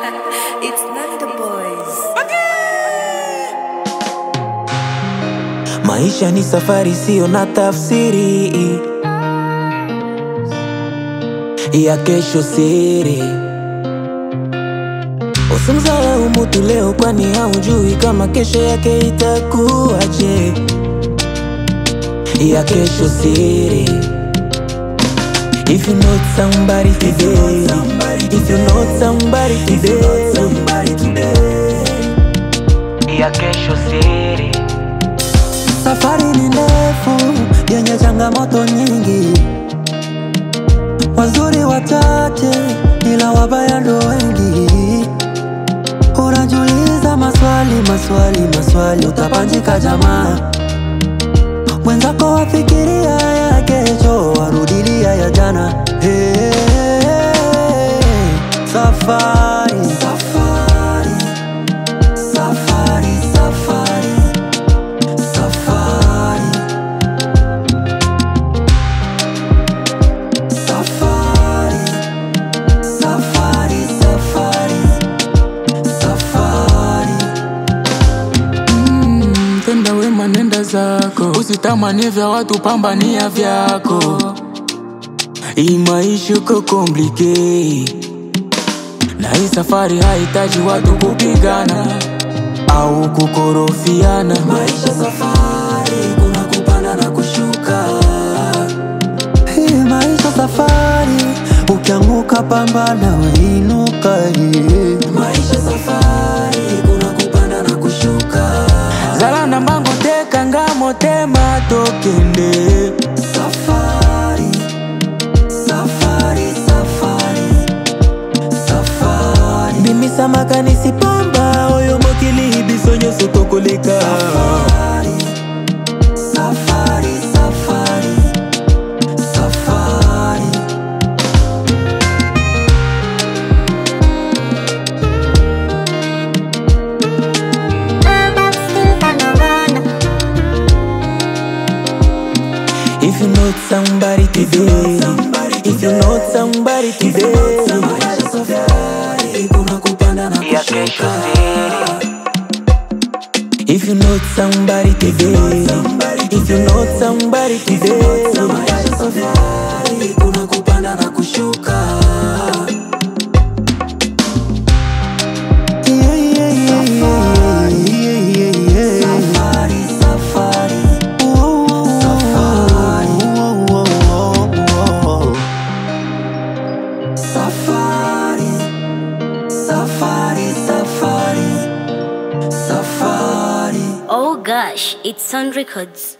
it's not the boys. Maisha ni safari, sio na tafsiri ya kesho siri. Usimdharau mtu leo, kwani haujui kama kesho yake itakuwaje. Ya kesho siri. If you know somebody today, if you know somebody today, ya kesho siri. Safari ni ndefu yenye changamoto nyingi, wazuri wachache ila wabaya ndo wengi. Unajiuliza maswali maswali maswali, utapanjika jamaa. Mwenzako wafikiria ya kesho, warudilia ya jana. Hey, safari safari safari safari Safari Safari Safari Safari Safari Mm, tenda wema nenda zako, usitamani vya watu, pambania vyako. Hii maisha uko komplike, na hii safari hahitaji watu kupigana au kukorofiana. Maisha safari kuna kupanda na kushuka Hii maisha safari ukianguka pambana weinuka yeah. Maisha safari kuna kupanda na kushuka zala na mbango teka ngamo tema tokende Safari, safari, safari, safari, bimisa makanisi pamba oyo mokili biso nyonso tokoleka safari, safari, safari, safari. If you know somebody today, if you know somebody today, Maisha safari, kuna kupanda na kushuka. if you know somebody today, if you know somebody today, Maisha safari, kuna kupanda na kushuka. Yeah, yeah, yeah, yeah, yeah, yeah, yeah. Safari, safari. Safari. Safari, safari, safari, safari. Oh gosh, it's Sun Records.